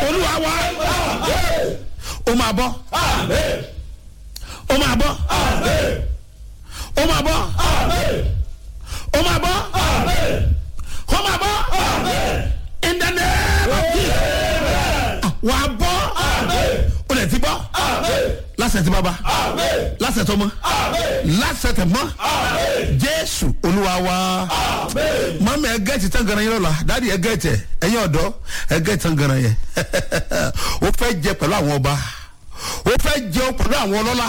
olúwa wa ó máa bọ́ ó máa bọ́ ó máa bọ́ ó máa bọ́ ó máa bọ́ in the name of Jesus wà á bọ́ ó lè ti bọ́ lásẹ̀ tí bàbá lásẹ̀ tó mọ́ lásẹ̀ tẹ̀ mọ́ jésù olúwa wa mọ́mí ẹ gẹ́ẹ̀tì tán ganan yẹn lọ́la dáàdi ẹ gẹ́ẹ̀tì ẹ̀yin ọ̀dọ́ ẹ gẹ́ẹ̀tì tán ganan yẹn ó fẹ́ jẹ pẹ̀lú àwọn ọba ó fẹ́ jẹun pẹ̀lú àwọn ọlọ́lá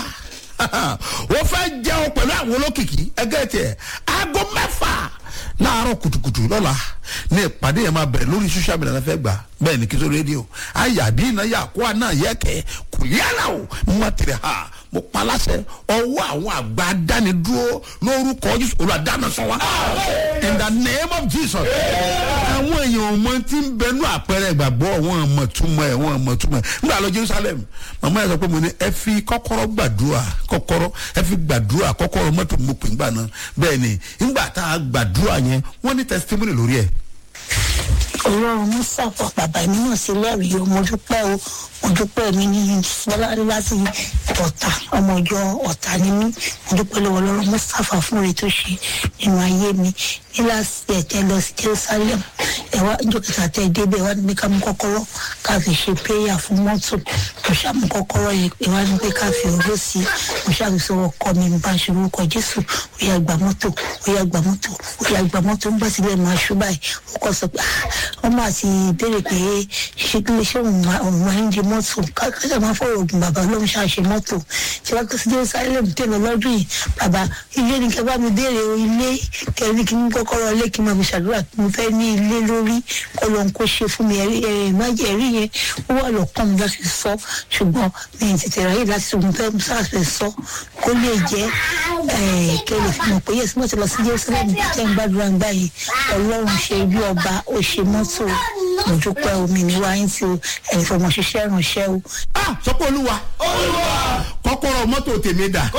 ó fẹ́ jẹun pẹ̀lú àwọn olókìkí ẹ gẹ́ẹ̀tì ẹ̀ aago mẹ́fà láàárọ̀ kùtùkùtù lọ́la ní ìpàdé yẹn máa bẹ̀rẹ̀ lórí social media náà fẹ́ gbà bẹ́ẹ̀ ni kí tó rédíò ayàdí iná yà kó àná yẹ kẹ́ kò yára o mo máa tẹ̀lé ha mo pa láṣẹ ọwọ́ àwọn àgbà dánidúró lórúkọ jésù olùdáná sọ wa in the name of jesus àwọn èèyàn ọmọ tí ń bẹnu àpẹẹrẹ ìgbàgbọ́ wọn ọmọ túmọ̀ ẹ̀ wọn ọmọ túmọ̀ ẹ̀ nígbà lọ jerusalem màmá yẹn sọ pé mo ní ẹ fi kọ́kọ́rọ́ gbàdúrà kọ́kọ́rọ́ ẹ fi gbàdúrà kọ́kọ́rọ́ mọ́tò mo pè ńgbà náà bẹ́ẹ̀ ni ńgbà tá a gbàdúrà yẹn wọ́n ní testimony lórí ẹ̀ ọlọ́run mú sàpọ̀ bàbá mi náà sí lẹ́rìí o mo dúpẹ́ o mo dúpẹ́ mi ní fọlárí láti ọ̀tà ọmọ ìjọ ọ̀tà ni mí mo dúpẹ́ lọ́wọ́ ọlọ́run mú sàfà fún rẹ̀ tó ṣe nínú ayé mi ní láti ẹ̀tẹ́ lọ sí jerusalem ẹ̀wá ìjọ kẹta tẹ́ ẹ débẹ̀ wá níbi ká mú kọ́kọ́rọ́ ká fi ṣe péyà fún mọ́tò mo ṣàmú kọ́kọ́rọ́ yẹn pé wá níbi ká fi owó sí mo ṣàkóso ọkọ mi bá ṣe orúkọ jésù ó yà gbà mọ́tò ó yà gbà mọ́tò ó yà gbà mọ́tò ń bá síbẹ̀ máa ṣú báyìí ó kọ́ sọ pé wọ́n máa ti béèrè pé ṣé kí lè ṣé òun máa ń di mọ́tò kájà máa fọ̀rọ̀ ògùn bàbá ọlọ́run ṣàṣe mọ́tò tí wọ́n kọ́ sí jerusalem tẹ̀lé lọ́dún yìí bàbá ilé ni kẹ́ bá mi béèrè o ilé kẹ́rin kí n kọ́kọ́rọ́ ilé kí n máa fi ṣàdúrà kí mo fẹ́ ní ilé lórí kọ́ ló ń kó ṣe fún mi ẹ̀rí ẹ̀rí ìmájẹ̀ ẹ̀rí yẹn ó wà lọ́kàn mi láti sọ ṣùgbọ́n mi ì tètè ráyè láti sọ mo fẹ́ sáfẹ́ sọ kó lè jẹ́ kẹ́ lè fi mọ̀ pé yẹ́sì mọ́tò lọ sí jerusalem tẹ́ ń gbàdúrà ń gbà yìí ọlọ́run ṣe bí ọba ó ṣe mọ́tò mo dúpẹ́ omi ní wáyé tí o ẹ̀yin fọmọ ṣiṣẹ́ ránṣẹ́ o. ah sọ pé olúwa kọ́kọ́rọ́ mọ́tò tèmi dà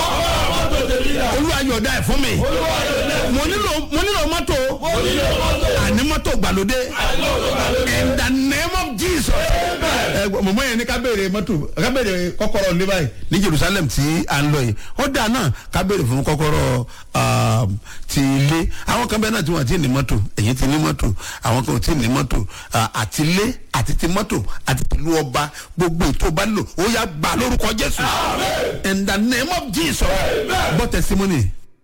olúwa yọ̀ọ̀dá ẹ̀ fún mi mo nílò mo nílò mọ́tò àní mọ́tò gbàlódé in the name of jesus ẹ mọ̀mọ́ yẹn ní ká béèrè mọ́tò ká béèrè kọ́kọ́rọ́ ní báyìí ní jerusalem tí à ń lọ yìí ó dà náà ká béèrè fún kọ́kọ́rọ́ ti ilé àwọn kan bẹ́ẹ̀ náà tí wọ́n ti ní mọ́tò èyí ti ní mọ́tò àwọn kan ò tí ní mọ́tò àti ilé àti ti mọ́tò àti ìlú ọba gbogbo ètò ọba lò ó yá gbà lórúkọ jésù in the name of jesus gbọ́ testimony.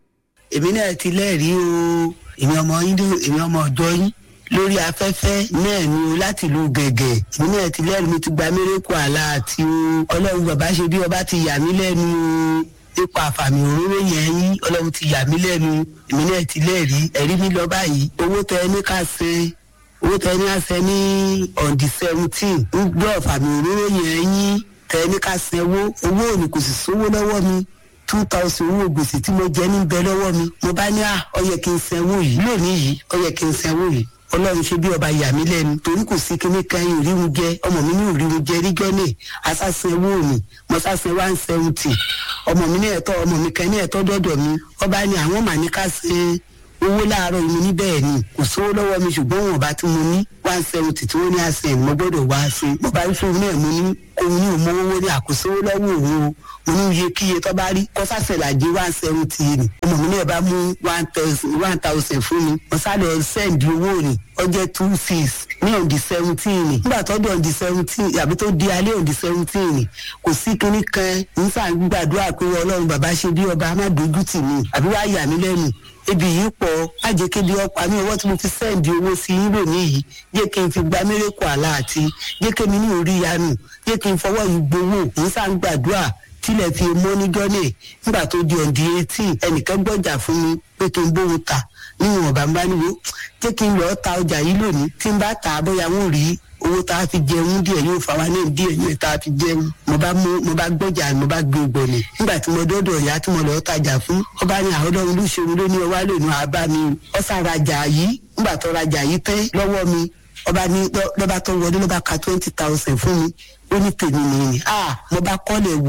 èmi náà ti lẹ́rìí o èmi ọmọ yín èmi ọmọ ọjọ́ yín lórí afẹ́fẹ́ náà ni o láti lu gẹ̀gẹ̀ èmi náà ti lẹ́rìí mi ti gba mérekù àlá àti o ọlọ́run bàbá ṣe bí ọba ti yà mí lẹ́nu o nípa àfàmì òróró yẹn yín ọlọ́run ti yà mí lẹ́nu èmi náà ti lẹ́rìí ẹ̀rí mi lọ báyìí owó tẹ ẹ ní ká ṣe owó tẹ ẹ ní ká ṣe ní on the seventeen ń gbọ́ àfàmì òróró yẹn yín tẹ ẹ ní ká ṣe owó owó òní kò sì sówó lọ́wọ́ mi two thousand owó gbèsè tí mo jẹ níbẹ̀ lọ́wọ́ mi mo bá ní à ọ yẹ kí n sanwó yìí lónìí yìí ọ yẹ kí n sanwó yìí ọlọ́run ṣe bí ọba yà mí lẹ́nu torí kò sí kíní kan yìí òríhun jẹ ọmọ mi ní òríhun jẹ ríjọ́ náà asásin owó mi mo sásin one seventy ọmọ mi ní ẹ̀tọ́ ọmọ mi kan ní ẹ̀tọ́ dọ́dọ̀ mi ọba ní àwọn mà ní ká ṣe owó láàárọ̀ yìí mo ní bẹ́ẹ̀ ni kò sówó lọ́wọ́ mi ṣùgbọ́n wọn bá tí mo ní one seventy tí wọ́n ní àṣẹ mo gbọ́dọ̀ wá ṣe mo bá rí fún náà mo ní òun ní òun owó ní àkóso lọ́wọ́ òun o mo ní iye kíye tó bá rí kọ́sàṣẹ̀ làjẹ́ one seventy ni ọmọ mi náà bá mú one thousand fún mi mo sáré sẹ́ǹdì owó ni ọjọ́ two six ní òǹdí seventeen ni nígbà tó di òǹdí seventeen àbí tó di alẹ́ òǹdí seventeen ni kò sí kinní kan nísà gbàdúrà pé ọlọ́run bàbá ṣe bí ọba má dojú tì mí àbí wàá yà mí lẹ́nu ebi yìí pọ̀ májè kébi ọ̀pá mi ọwọ́ tí mo fi sẹ́ǹdì owó sí yín lónìí yìí jẹ́ kí n fi gba mérekù àlá àti jẹ́ kí mi ní orí yanu jẹ́ kí n fọwọ́ yìí gbowó nísà gbàdúrà tílẹ̀ fi mọ́ ní gọ́nẹ̀ nígbà tó di ọ̀dí eighteen ẹnìkan gbọ́jà fún mi pé kí n bóun ta níwọ̀n ọ̀bà ń bá níwò jẹ́ kí n lọ́ọ́ ta ọjà yìí lónìí tí n bá ta bóyá wọn ò rí owó tá a fi jẹun díẹ̀ yóò fa wa náà díẹ̀ yóò tá a fi jẹun mo bá mú mo bá gbọ́jà mo bá gbé gbọ̀nì nígbà tí mo dọ́dọ̀ ìyá tí mo lọ́ọ́ tajà fún ọba ní àwọn ọlọ́run ló ṣeun ló ní ọwá lónìí àbá mi ọ sàrajà yìí nígbà tó rajà yìí tẹ́ lọ́wọ́ mi ọba ní lọ́ba tó wọlé lọ́ba ka twenty thousand fún mi ó ní tèmi nìyí ah mo bá kọ́lẹ̀ wò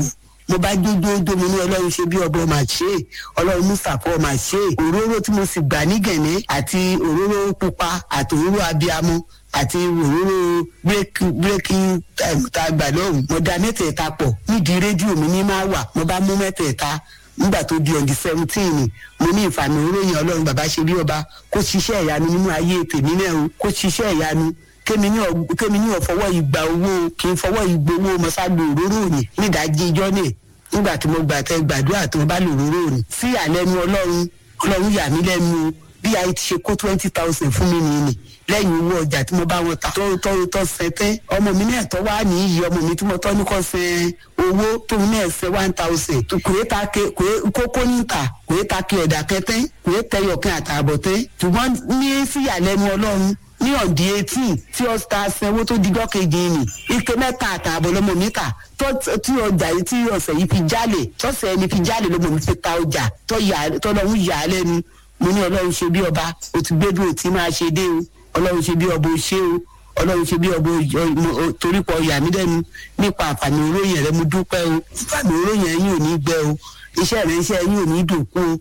mo bá jójójó mo ní ọlọ́run ṣe bí ọba ọmọ àṣẹ ọlọ́run mustapha ọmọ àṣẹ òróró tí mo sì gbà ní gẹ̀nẹ́ àti òróró pupa àti òróró abiyamọ àti òróró breaking time tá a gbà lọ́hùn mo da mẹ́tẹ̀ẹ̀ta pọ̀ nídìí rédíò mi ní máa wà mo bá mú mẹ́tẹ̀ẹ̀ta nígbà tó di ọ̀dì seventeen mo ní ìfàmì oróyìn ọlọ́run bàbá ṣe bí ọba kó ṣiṣẹ́ ìyanu nínú ayé tèmi náà o kó ṣiṣẹ́ ìyanu kémi ní kémi ní ọ̀fọwọ́ ìgbà owó kì í fọwọ́ ìgbowó mọ́sáàgbé òróró òní nídàájí ijọ́ náà nígbà tí mo gbà tẹ gbàdúrà tó bá lò òróró òní sí àlẹ́nu ọlọ́run ọlọ́run yà mí lẹ́nu bí a ti ṣe kó twenty thousand fún mi nìyí lẹ́yìn owó ọjà tí mo bá wọn ta tó tó tó sẹ́tẹ́ ọmọ mi náà tọ́ wá ní iyì ọmọ mi tí mo tọ́ ní kọ́ sẹ́ owó tóun náà sẹ́ one thousand kòé ta ke kòé kókó níta kòé ta ke ọ̀dà kẹtẹ́ kòé tẹyọ̀kẹ́ àtààbọ̀ tẹ́ ṣùgbọ́n ní síyàlẹ́nu ọlọ́run ní ọ̀dí etí tí ọ̀sítà sanwó tó dijọ́ kejì ni ike mẹ́ta àtààbọ̀ lọ́mọ mi ta tí ọjà yìí tí ọ̀sẹ̀ yìí fi jálè tọ́sẹ̀ ẹni fi jálè lọ́mọ mi fi ta ọjà tọ́lọ́hún yà á lẹ́nu mo ní ọlọ́run ṣe bí ọba o ti gbé dúró tí máa ṣe dé o ọlọ́run ṣe bí ọba o ṣe o ọlọ́run ṣe bí ọba torí pọ̀ yà mí lẹ́nu nípa àǹfààní oróyìn rẹ mo dúpẹ́ o àǹfààní oróyìn ẹ̀yìn ò ní gbẹ o iṣẹ́ rẹ iṣẹ́ ẹ̀yìn ò ní dòkú o.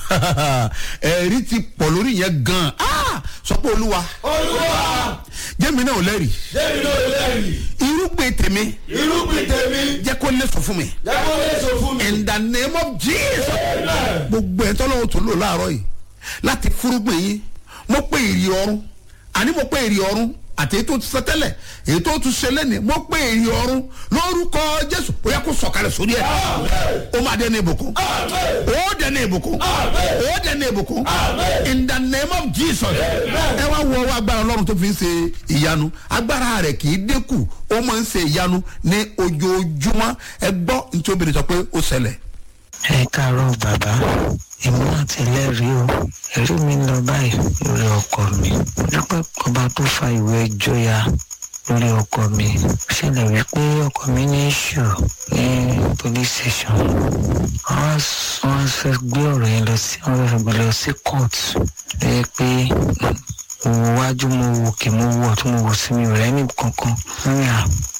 ẹ̀rí ti pọ̀ lórí yẹn gan-an sọ pé olúwa olúwa jẹ́mi náà ò lẹ́rìí jẹ́mi náà lẹ́rìí irúgbìn tèmi irúgbìn tèmi jẹ́ kó lè sọ fún mi jẹ́kọ́ lè sọ fún mi. in the name of jesus Amen. gbogbo ẹ̀ tọ́lọ́wọ́ tó lò láàárọ̀ yìí láti fúrúgbìn yín mo pé èrè ọ̀run àní mo pé èrè ọ̀run àti èyí tó ti sọ tẹ́lẹ̀ èyí tó tún ṣe lẹ́nìí mo pé èrè ọ̀run lórúkọ jésù ó yẹ kó sọ̀kalẹ̀ sórí ẹ̀ ó máa dẹ́nu ìbùkún ó dẹ́nu ìbùkún ó dẹ́nu ìbùkún in the name of jesus ẹ wá wo ọwọ́ agbára ọlọ́run tó fi ń ṣe ìyanu agbára rẹ̀ kì í dínkù ó máa ń ṣe ìyanu ní ojoojúmọ́ ẹ gbọ́ nítorí obìnrin sọ pé ó ṣẹlẹ̀. ẹ káàárọ̀ bàbá èmi náà ti lẹ́rìí o ẹ̀rí mi ń lọ báyìí lórí ọkọ mi dúpẹ́ ọba tó fa ìwé ẹjọ́ ya lórí ọkọ mi ó ṣẹlẹ̀ wípé ọkọ mi ní ìṣù ní police station wọ́n wọ́n fẹ́ gbé ọ̀rọ̀ yẹn lọ sí wọ́n fẹ́ gbé lọ sí court lẹ́yìn pé mo wo wájú mo wò kí mo wò tó mo wò sí mi ò rẹ́ ní kankan wọ́n ní à